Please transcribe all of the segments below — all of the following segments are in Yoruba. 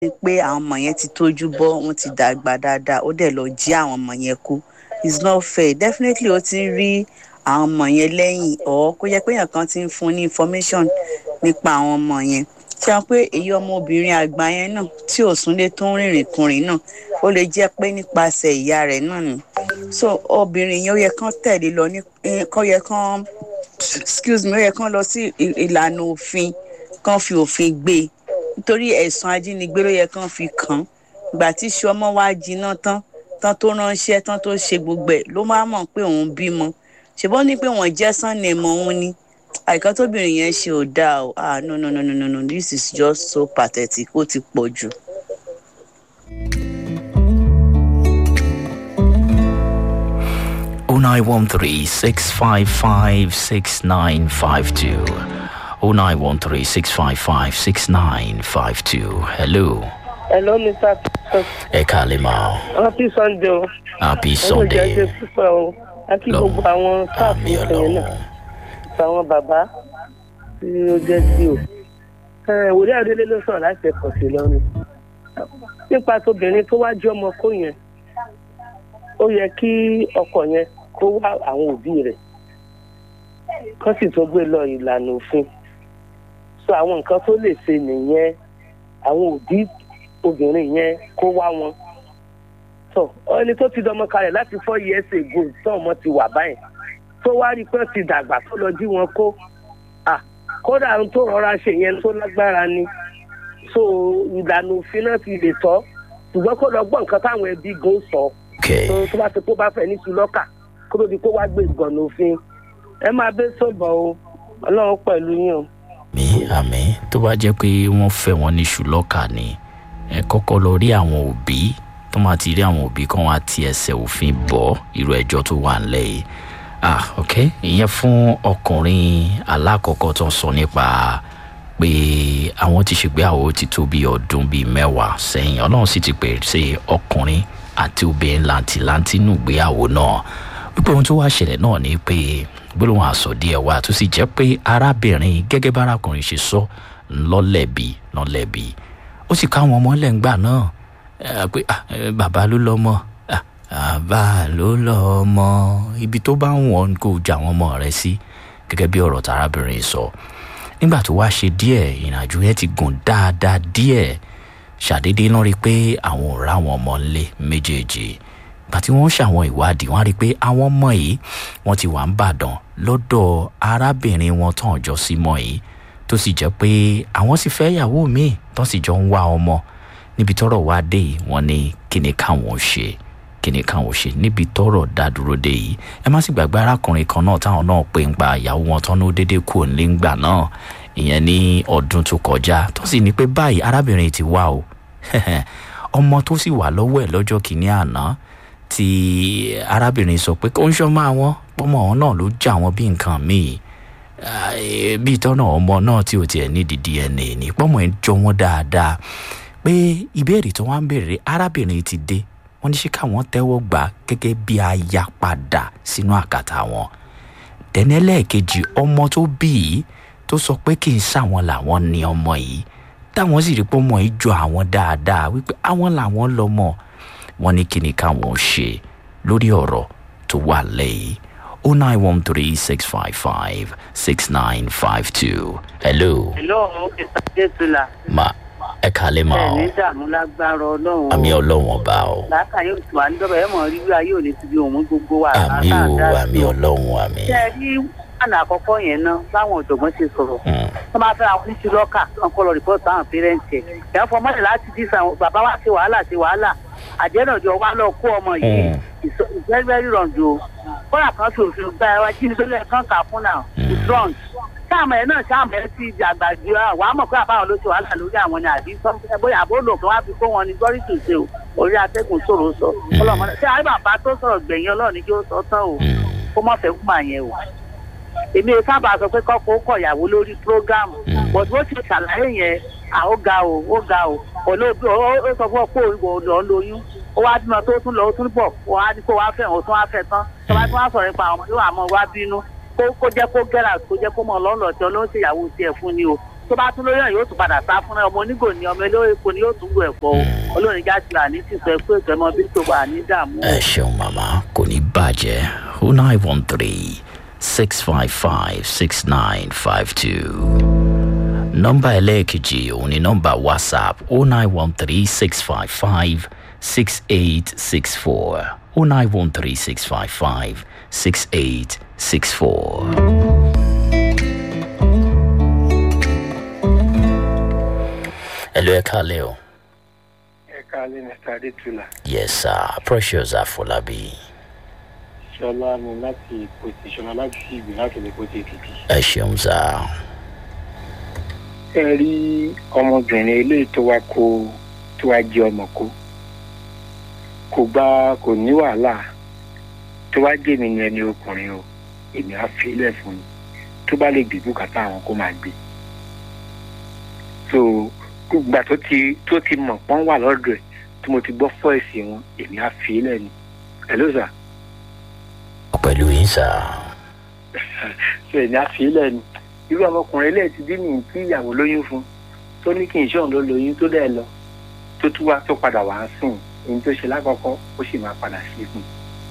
pé àwọn ọmọ yẹn ti tójú bọ́ wọ́n ti dàgbà dáadáa ó dẹ̀ lọ jí àwọn ọmọ yẹn kú it's not fair definitely ó ti ń rí àwọn ọmọ yẹn lẹ́yìn ọ̀ kó yẹ pé èèyàn kan ti ń fún ní information nípa àwọn ọmọ yẹn ṣe wọn pé èyí ọmọbìnrin àgbà yẹn náà tí ò súnlé tó ń rìnrìn kùnrin náà ó lè jẹ́ pé nípasẹ̀ ìyá rẹ̀ náà ni so obìnrin yẹn ó yẹ kán tẹ̀lé lọ ní kán yẹ kán excuse me ó yẹ kán lọ sí ìlànà òfin kán fi òfin gbé e nítorí ẹ̀sùn ajínigbé ló yẹ kán fi kàn án ìgbà tí iṣu ọmọ wa jiná tán tán tó ránṣẹ́ tán tó ṣe gbogbo ẹ̀ ló máa mọ̀ pé òun bímọ ṣùgbọ́n ní pé wọ́n jẹ́ sunday mọ́ òun ni àìkán tóbìnrin yẹn ṣe ò dáa o ah no no no no no no this is just so pathetic ó ti pọ̀ jù. oh nine one three six five five six nine five two oh nine one three six five five six nine five two hello. hello mr peter. ẹ kàlẹ́ ma o happy sunday o. happy ọmọ sunday ìjà ṣe púpọ̀ o a kí Lọ. gbogbo àwọn sáàfù àmì ìfẹ̀yìn ọlọ́run náà àtàwọn bàbá tí ó jẹ́ sí o. Ẹ, wòlíì adélé ló sọ̀rọ̀ láti ẹ̀kọ́ sí lọ́rùn. nípa tóbìnrin tó wá jẹ́ ọmọ kó yẹn ó yẹ kí ọkọ yẹn kó wá àwọn òbí rẹ̀ kán sì tó gbé lọ ìlànà òfin so àwọn nǹkan tó lè ṣe nìyẹn àwọn òbí obìnrin yẹn kó wá wọn so ẹni tó ti dọmọ kalẹ̀ láti four years ago tó ọmọ ti wà báyìí tó wá rí i pé ó ti dàgbà tó lọ jí wọn kó ah kódà ohun tó rọra ṣe yẹn tó lágbára ni so ìlànà òfin náà ti lè tọ́ ṣùgbọ́n kó lọ gbọ́ nǹkan táwọn ẹbí gan sọ okay tó tó bá ti kó bá fẹ́ ní sùlọ́kà kó tó di kó wá gbé ìgbọ̀nà òfin ẹ máa bẹ́ sọ̀bọ̀ o ọlọ́run pẹ̀lú yín o. mi àmì tó bá jẹ́ pé wọ́n fẹ́ wọn ní ṣùlọ́kà ni ẹ kọ́kọ́ lọ rí àwọn òbí tó máa ti rí àwọn òbí kan wá ti ẹsẹ̀ òfin bọ́ irú ẹjọ́ tó wà ńlẹ̀ yìí ah ok ìyẹn fún ọkùnrin alákọ̀ọ́kọ́ tó sọ nípa pé àwọn ti ṣègbéyàwó ti tó bí ọdún bíi mẹ́wàá sẹ́yìn ọlọ́run sì ti pèsè ọkùnrin àti obìnrin làǹtìlanti nù gbéyàwó náà wípé ohun tó wá ṣẹlẹ̀ náà ni pé gbólóhùn àsọ díẹ̀ wá tó sì jẹ́ pé arábìnrin gẹ́gẹ́ bá arákùnrin ṣe sọ ńlọ́lẹ̀bi ńlọ́lẹ̀bi ó sì káwọn ọmọ lẹ́ngbà náà ẹ, pé ah, ẹ, bàbá ló lọ́mọ ah, bàbá ló lọ́mọ ibi tó bá ń wọ̀n kó jà àwọn ọmọ rẹ sí gẹ́gẹ́ bí ọ̀rọ̀ tarábìnrin sọ nígbà tó wá ṣe díẹ̀ ìrìnàjò yẹn ti gùn dáadáa díẹ̀ ṣàdédé lọ́n rí i pé àwọn ò ráwọn ọmọ ńlé méjèèjì gbà tí wọ́n ṣàwọn ìwádìí wọ́n á rí i pé àwọn ọmọ yìí wọ́n ti wà ń bàdàn lọ́dọ̀ arábìnrin wọn tán jọ sí mọ́ yìí tó sì jẹ́ pé àwọn sì fẹ́ ìyàwó míì tán sì jọ ń wá ọmọ níbi tọ́rọ̀ wá dé yìí wọ́n ní kí ni káwọn ṣe kí ni káwọn ṣe níbi tọ́rọ̀ dá dúró dé yìí ẹ má sì gbàgbé arákùnrin kan náà táwọn náà pè ń pa ìyàwó wọn tán ló dédé kú òní ńgbà náà ìyẹn ní ọdún tó kọjá tó sì ní pé báyìí arábìnrin ti wá o ọmọ tó sì wà lọ́wọ́ ẹ̀ lọ́jọ́ kìíní àná tí arábìnrin sọ pé kó ń ṣọ́ máa wọ́n pọ́mọ ọ̀hún náà ló já wọn bí nǹkan míì Ah, eh, bí ìtọ́nà ọmọ náà tí ò tiẹ̀ nídìí dna ní pọ́mọ ẹ̀ jọ wọ́n dáadáa pé ìbéèrè tó wá ń béèrè arábìnrin ti dé wọ́n ní ṣé káwọn tẹ́wọ́ gbà gẹ́gẹ́ bí aya padà sínú àkàtà wọn tẹ́nẹ́lẹ́ẹ̀kejì ọmọ tó bí yìí tó sọ pé kì í ṣàwọn làwọn ní ọmọ yìí táwọn sì rí pé ọmọ yìí jọ àwọn dáadáa wípé àwọn làwọn lọmọ wọn ní kí ni káwọn ṣe lórí ọ̀rọ̀ tó wà lẹ́yìn o nine one three six five five six nine five two hello Hello, Mr. Jésùlà. ma ẹ kàlẹ́ ma Ẹ ọ ní dààmú lágbára ọlọ́run. àmì ọlọ́wọ̀n bá ọ Láàkà yóò tù wá ní dọ́bà ẹ̀ mọ̀ rí wíwá yóò ní ti di òun gbogbo wa. àmì o àmì ọlọ́wọ̀n àmì. Ṣé ẹ rí wàhálà àkọ́kọ́ yẹn náà báwọn ọ̀jọ̀gbọ́n ṣe sọ̀rọ̀? Mm. Wọ́n máa fẹ́ àwọn oníṣu lọ́kà tí wọ́n kọ́ lọ rìpọ́ọ̀tì àwọn pẹ́rẹ́ǹtì ẹ̀. Ìyá fọ mọ́lẹ̀ láti dí sàn bàbá wa ṣe wàhálà ṣe wàhálà. Àjẹ́nàjọ wa lọ kó ọmọ yìí. Mm. It's it's very very wrong o. Kọ́lá kan fi òfin gba ẹwà jí ní sólẹ̀ kan kà fún náà. It's wrong sáàmù ẹ náà sáàmù ẹ ti dàgbà ju àwọn àmọ̀ pé àbáwọn ló ṣe wàhálà lórí àwọn ni àbí sọ́mùtẹ́ bóyá àbó lò kí wọ́n fi kó wọn ní gọ́rí tó ṣe o orí atẹ́gùn sọ̀rọ̀ sọ ọlọ́mọ náà ṣé àyè bàbá tó sọ̀rọ̀ gbẹ̀yìn ọlọ́run ní kí ó sọ tán o Mm. kó mọ̀ fẹ́ kú màá yẹn o èmi ò sábà sọ pé kọ́kọ́ ó kọ̀yàwó lórí prógámù Mm. bọ̀dú ó ti ṣàlàyé yẹn à ó ga o ó ga o olóògbé ó ó sọ fún ọ pé òun lọ lóyún ó wá bímọ tó tún lọ ó tún bọ̀ ó wá ní kó wá fẹ́ òun tún wá fẹ́ tán tó bá tún wá sọ̀rọ̀ nípa àwọn ọmọ yóò àmọ́ wá bínú kó kó jẹ́ kó gẹ́rà kó jẹ́ kó mọ̀ lọ́nà tí ọlọ́run ṣèyàwó tiẹ̀ fún ni o tó bá tún lóyún yóò tún padà sá fún ẹ ọmọ onígò ni ọmọ eléwé epo ni yóò tún gbọ ẹ̀fọ́ o olórin jásílà ní tìṣẹ́ pé ìtẹ́mọ bí tó wà ní dààmú o. ẹ ṣeun màmá kò ní bàjẹ́ o nine one three six five five six nine five two nọ́mbà ẹlẹ́ẹ̀kejì òun ni nọ́mbà whatsapp o nine one three six five five six eight six four o nine one three six five five six eight six four. ẹ lọ ẹ kálẹ̀ o. ẹ káalẹ́ mr adétúlà yes sir precious afolabi ṣọlá ni láti ìpòtì ṣọlá láti ìgbìn láti lè pòtì èkìtì. ẹ ṣeun sá ẹ rí ọmọbìnrin eléyìí tó wá kó tó wá jẹ ọmọ kó kò bá kò ní wàhálà tó wá jẹ mí ni ẹni ọkùnrin o èmi á fi ilẹ̀ fún un tó bá lè gbé bùkátà àwọn kó máa gbé so gbà tó ti tó ti mọ̀ pọ́n wà lọ́dọ̀ ẹ̀ tí mo ti gbọ́ fọ́ọ̀sì wọn èmi á fi ilẹ̀ ni ẹ̀ ló sà. pẹ̀lú yín sá ṣe ní àfihàn ni irú ọmọkùnrin ilé ti dín ní tí ìyàwó lóyún fún tó ní kí n ṣọ́n ló lóyún tó dẹ̀ lọ tó tún wá tó padà wá sìn ní tó ṣe lákọ̀ọ́kọ́ ó sì máa padà sí fún un.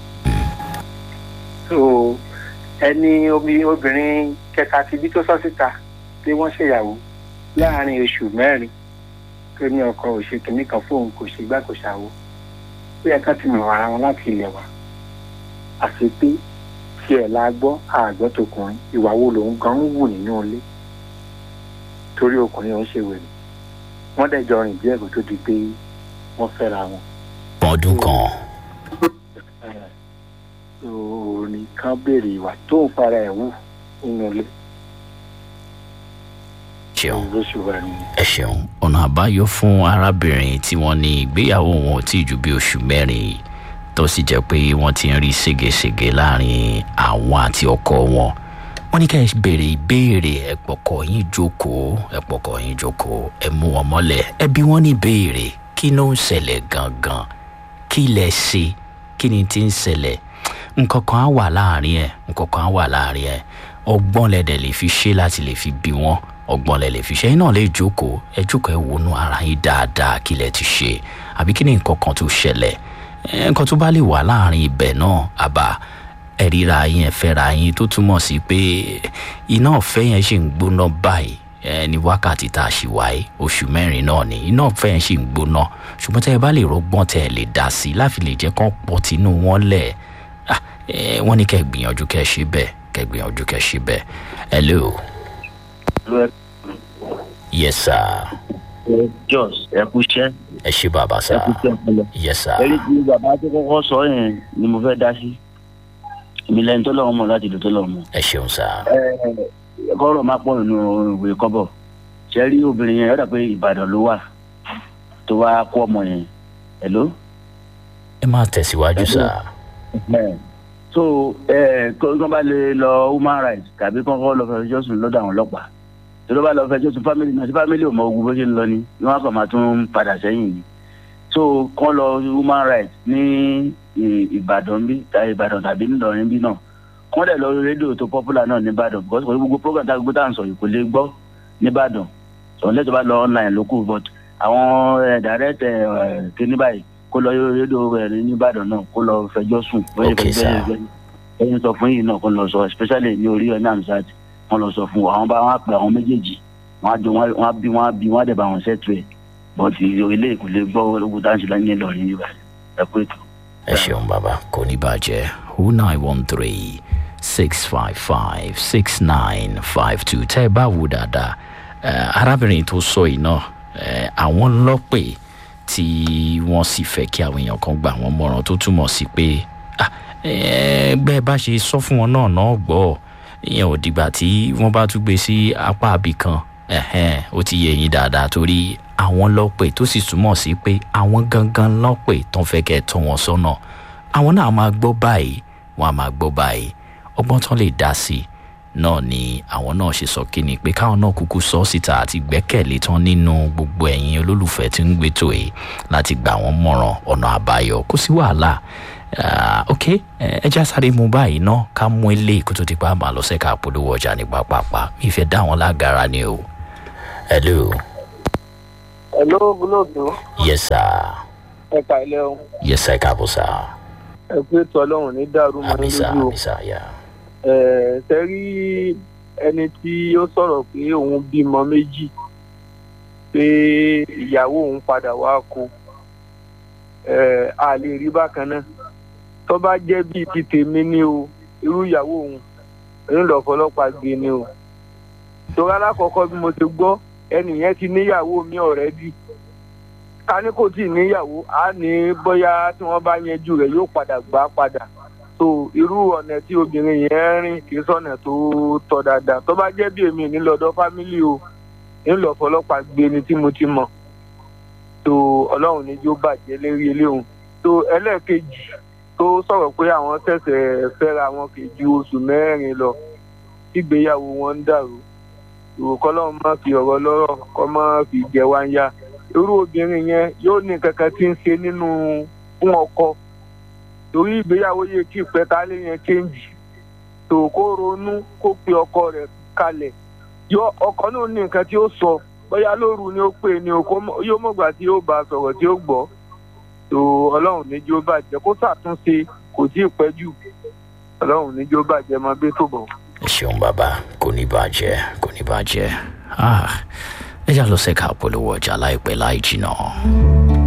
so ẹni omi obìnrin kẹta ti bí tó sọ síta pé wọ́n ṣèyàwó láàárín oṣù mẹ́rin tó ní ọkọ òṣèkìní kan fóun kò ṣe gbá kò ṣàwó ó yẹ ká ti mọ̀ ara wọn láti ilẹ̀ wá àti pé tí ẹ̀ la gbọ́ àgbọ̀ tọkùnrin ìwà wo lòun gan ń wù nínú ilé torí ọkùnrin òun ṣe wèrè wọ́n dẹ̀ jọ rìn díẹ̀ kó tó di pé wọ́n fẹ́ra wọn. ọdún kan òní kan béèrè ìwà tó ń fara ẹ̀ wù nínú ilé ṣeun ló ṣe wà nìyẹn. ẹ ṣeun ọ̀nà àbáyọ fún arábìnrin tí wọ́n ní ìgbéyàwó wọn ò tí ì ju bí oṣù mẹ́rin tó sì jẹ́ pé wọ́n ti ń rí ségesège láàrin àwọn àti ọkọ wọn wọ́n ní ká ẹ béèrè ìbéèrè ẹ̀pọ̀kọ̀ yín jókòó ẹ̀pọ̀kọ̀ yín jókòó ẹ mú wọn mọ́lẹ̀ ẹ bí wọ́n ní ìbéèrè kí ló ń ṣẹlẹ̀ gangan kí lẹ ṣe kí ni ti ń ṣẹlẹ̀ nǹkan kan á wà láàrin ẹ̀ nǹkan kan á wà láàrin ẹ̀ ọgbọ́n lẹ́dẹ̀ lè fi ṣe láti lè fi bí wọ́n ọgbọ́n lẹ lè fi ṣe yín náà lè jókòó ẹ jókòó ẹ wọnú ara yín dáadáa kí lẹ ti ṣe àbí kí ni nǹkan kan tó ṣẹlẹ̀ ẹ, nǹkan tó bá lè wà láàrin ibẹ̀ náà àbá ẹ ríra yín ẹ fẹ́ra yín tó túmọ̀ sí pé iná ọ̀fẹ́ yẹn ṣì ń gbóná báyìí ẹ ní wákàtí tá a ṣì wáyé oṣù mẹ́rin náà ni iná ọ̀fẹ́ yẹn ṣì ń gbóná ṣùgbọ́n tẹ́ ẹ bá lè rọgbọ́n tẹ́ ẹ lè dá sí i láfi lè jẹ́ kán pọ̀ tínú wọn lẹ̀ Ah, ẹ, wọ́n ní kẹ́ ẹ gbìyànjú kẹ́ ẹ ṣe bẹ́ẹ̀ kẹ́ ẹ gbìyànjú kẹ́ ẹ ṣe bẹ́ẹ̀ hello yes sir jos ẹ kú iṣẹ́ ẹ ṣe bàbá ẹ sir kú iṣẹ́ ọpọlọ. yes sir ẹni tí bàbá tó kọ́kọ́ sọ yẹn ni mo fẹ́ dá sí èmi lẹ́yìn tó lọ́wọ́ mọ̀ láti lò tó lọ́wọ́ mọ̀. ẹ ṣeun sir ẹ kọ́rọ̀ máa pọ̀ nínú ìwé kọ́bọ̀ ṣe rí obìnrin yẹn yọ̀dà pé ìbàdàn ló wà tó wá kó ọmọ yẹn hello. ẹ máa tẹ̀síwájú sir Ẹ, so ẹ kó kó bá lè lọ human rights tàbí kọ́kọ́ lọ fẹjọ́ sùn lọ́dọ̀ àwọn ọlọ́pàá tó ló bá lọ fẹjọ́ sùn family náà sí family ò mọ ogun bó ṣe ń lọ ni ni wọ́n á kàn máa tún padà sẹ́yìn ni so kọ́ lọ human rights ní Ì- ìbàdàn bí ta ìbàdàn tàbí ńlọrin bí náà kọ́ dẹ̀ lọ rédíò tó popular náà nìbàdàn because kò ní gbogbo program tá a gbogbo tá à ń sọ yìí kò lè gbọ́ nìbàdàn sọ̀rọ̀ lẹ́tọ̀ bá lọ online ló kù but àwọn ẹ̀ direct ẹ̀ kíní báyìí kó lọ rédíò ẹ̀ nìbàdàn náà kó lọ fẹjọ́ sùn bóyá Okay, sir. ẹyin sọ fún yìí náà kó lọ sọ especially ní orí ẹ̀ náà ṣáàtì wọn lọ sọ fún wọn àwọn bá wọn á pè àwọn méjèèjì wọn á jọ wọn á bí wọn á bí wọn á dẹ̀ bá wọn ṣètò ẹ̀ but ilé ìkùlé gbọ́ ológun tá à ń ṣe lẹ́yìn ìlọrin yìí báyìí ẹ kú ètò. ẹ ṣeun bàbá kò ní bàjẹ́ o nine one three six five five six nine five two tẹ́ ẹ bá wò dáadáa ẹ, arábìnrin tó sọ yìí náà ẹ, àwọn lọ́pẹ̀ tí wọ́n sì fẹ́ kí àwọn èèyàn kan gbà wọ́n mọ̀ràn tó túmọ̀ sí pé ah, ẹ, bẹ́ẹ̀ bá ṣe sọ fún wọn náà náà gbọ́ ìyẹn ò dìgbà tí wọ́n bá tún gbé sí apá àbí kan ẹ̀hẹ́n, ó ti yé yín dáadáa torí àwọn lọ́pẹ̀ tó sì túmọ̀ sí pé àwọn gangan lọ́pẹ̀ tó ń fẹ́ kẹ́ ẹ tọ́ wọn sọ́nà àwọn náà máa gbọ́ báyìí wọ́n á máa gbọ́ báyìí ọgbọ́n tán lè dá sí i náà ni àwọn náà ṣe sọ kí ni pé káwọn náà kúkú sọ síta àti gbẹ́kẹ̀lé tán nínú gbogbo ẹ̀yin olólùfẹ́ tí ń gbétò yìí láti gbà wọ́n mọ̀ràn ọ̀nà àbáyọ kó sí wàhálà Ah, ok ẹ já sáré mu báyìí náà ká mú ilé kó tó ti pa máa lọ sẹ́ka polówó ọjà ní pápápá mi fẹ́ dá wọn lágara ni o hello Hello, gúlóòdù. yes sir Ẹ ka ilé o. yes sir káàbọ̀ sir Ẹ pé ètò ọlọ́run ní dàrú mọ́ àmì ní sir lójú o. àmì sir yà Ẹ ṣe rí ẹni tí ó sọ̀rọ̀ pé òun bímọ méjì pé ìyàwó òun padà wá kó. Ẹ a lè rí bákan náà. Tó bá jẹ́ bíi ti tèmi ni o, irú ìyàwó òun, òun lọ fọlọ́pàá gbé ni o. Torí alákọ̀ọ́kọ́ bí mo ti gbọ́, ẹnì yẹn ti níyàwó mi ọ̀rẹ́dì ká ní kò tí ì níyàwó á ní bóyá tí wọ́n bá yanjú rẹ̀ yóò padà gbà á padà so irú ọ̀nà tí obìnrin yẹn rìn kì í sọ̀nà tó tọ́ dáadáa tó bá jẹ́ bí èmi nílọ́dọ̀ fámílì o ńlọ fọlọ́pàá gbé ni tí mo ti mọ̀ so ọlọ́run ní yóò bàjẹ́ lérí eléhùn so ẹlẹ́ẹ̀kejì tó sọ̀rọ̀ pé àwọn ṣẹ̀ṣẹ̀ fẹ́ra wọn kì í ju oṣù mẹ́rin lọ tígbéyàwó wọn ń dàrú ìwòkọ́ lọ́run má fi ọ̀rọ̀ lọ́rọ̀ kọ́ má fi jẹ wá ń yá irú obìnrin yẹn yóò ní kankan tí ń ṣe nínú fún ọkọ torí ìgbéyàwó yẹ kí ìpẹtálé yẹn kéńjì tó kó ronú kó pe ọkọ rẹ̀ kalẹ̀ yọ ọkọ náà ní nǹkan tí ó sọ bóyá lóru ni ó pè ní o yóò mọ̀gbà tí ó bá sọ̀rọ̀ tí ó gbọ́ tó ọlọ́run níjó bàjẹ́ kó ṣàtúnṣe kò tí ì pẹ́ jù ọlọ́run níjó bàjẹ́ máa gbé tó bọ̀. ẹ ṣeun bàbá kò ní bàjẹ́ kò ní bàjẹ́ Ah, ẹ já lọ sẹ́ka polówó ọjà láìpẹ́ láì jìnnà.